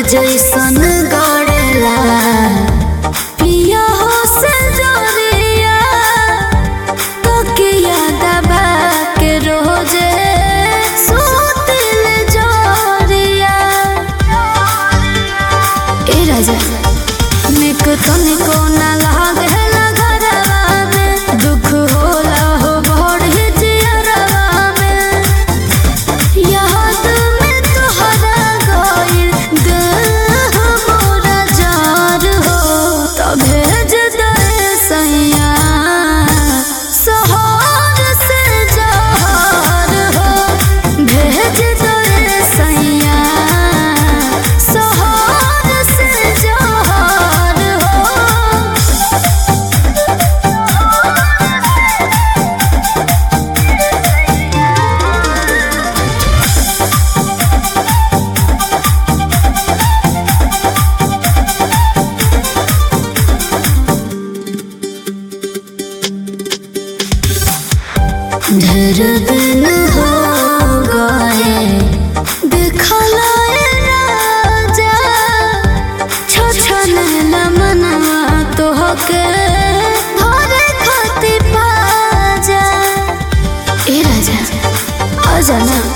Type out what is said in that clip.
जैसन गड़ेला पिया हो से जोरिया तो के याद बा के रोजे सुतिल जोरिया ए राजा निक तनिको ना लागेला घरवा में दुख होला हो बड़ी जियरवा में याद में तोहरा गइल देह मोरा जार हो त भेज दे सैया सहर से जहर हो भेज दे सैया सहर से जहर हो ढेर दिन हो गए देखला ए राजा छछन मनवा तोहके धरे खातिर पाजा ए राजा आजा ना